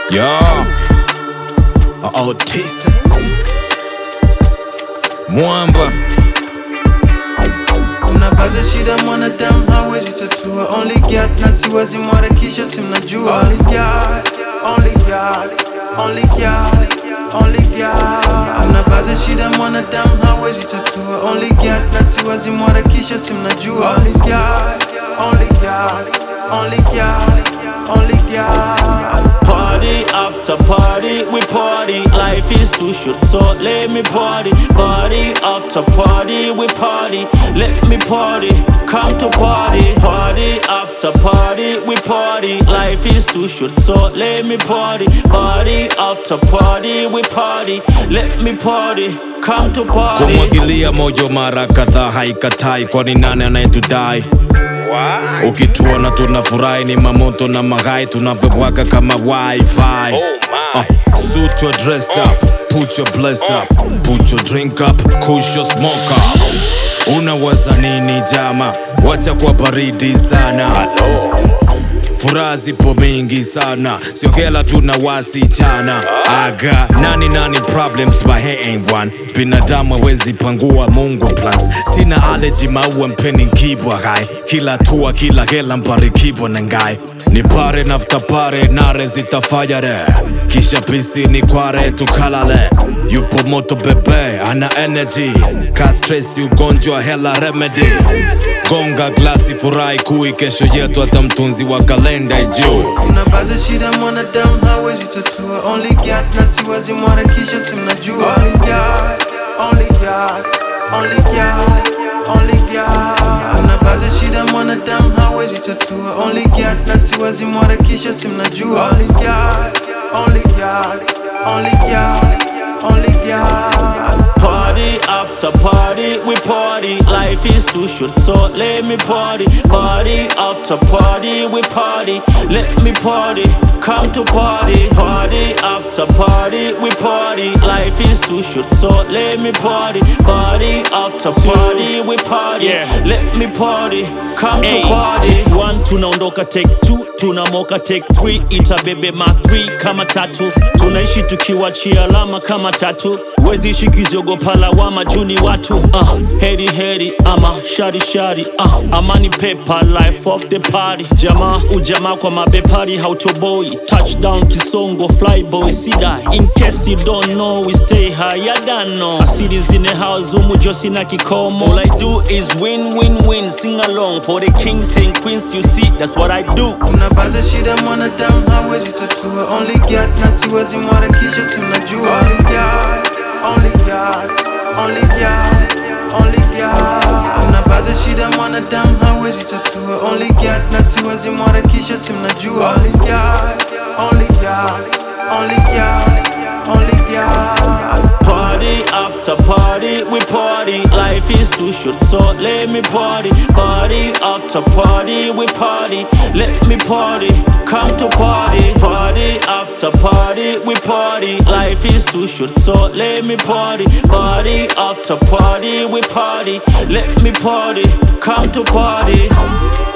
Yo, Otisa Mwamba Unabaza shida mwanadamu hawezi tatua Only God na siwezi mwarakisha simnajua Only God, only God, only God, only God Unabaza shida mwanadamu hawezi tatua Only God na siwezi mwarakisha simnajua Only God, only God, only God, only God Party after party, we party. Life is too short, so let me party. Party after party, we party. Let me party, come to party. Party after party, we party. Life is too short, so let me party. Party after party, we party. Let me party, come to party. kumwagilia moyo mara kadhaa haikatai, kwani nani anayetudai? Ukituona tunafurahi ni mamoto na maghai tunavyobwaga kama wifi. Uh, suit your dress up, put your bless up, put your drink up, kush your smoke up. Unawaza nini jama? Wacha kwa baridi sana. Furaha zipo mingi sana, sio kila tuna wasichana. Aga nani nani problems but he ain't one. Binadamu hawezi pangua Mungu plans. Sina allergy maua mpeni kibwa gai, kila tua kila hela mbarikibwa na ngai ni pare nafta pare nare zitafayare kisha pisi ni kware tukalale yupo moto bebe ana energy ka stresi ugonjwa hela remedy gonga glasi furahi kui kesho yetu hata mtunzi wa kalenda ijuu Unabaza shida mwanadamu hawezi tatua Only God na siwezi mwarakisha simnajua Only God, only God, only God, only God Unabaza shida mwanadamu hawezi tatua Only God na siwezi mwarakisha simnajua Only God, only God, only God, only God Party after party, we party. Life is too short, so let me party. Party after party, we party. Let me party, come to party. Party after party, we party. Life is too short, so let me party. Party after party, we party. Let me party, come to party. Take one, tunaondoka take two, tunamoka take three. Itabebe ma three kama tatu. Tunaishi tukiwachia alama kama tatu. Wezi ishi kiziogopa lawama juu ni watu uh, heri heri ama shari shari uh, amani pepa life of the party jamaa ujamaa kwa mabepari hautoboi touchdown kisongo flyboy sidai in case you don't know we stay high ya dano asili zine house umujo sina kikomo all I do is win win win sing along for the kings and queens you see that's what I do Unabaza shida mwanadamu hawezi tatua Only God na siwezi mwarakisha simnajua Only God, only God, only God, only God Unabaza shida mwanadamu hawezi tatua Only God na siwezi mwarakisha simnajua Only God, only God, only God, only God Party after party, we party. Life is too short, so let me party. Party after party, we party. Let me party, come to party. Party after party, we party. Life is too short, so let me party. Party after party, we party. Let me party, come to party.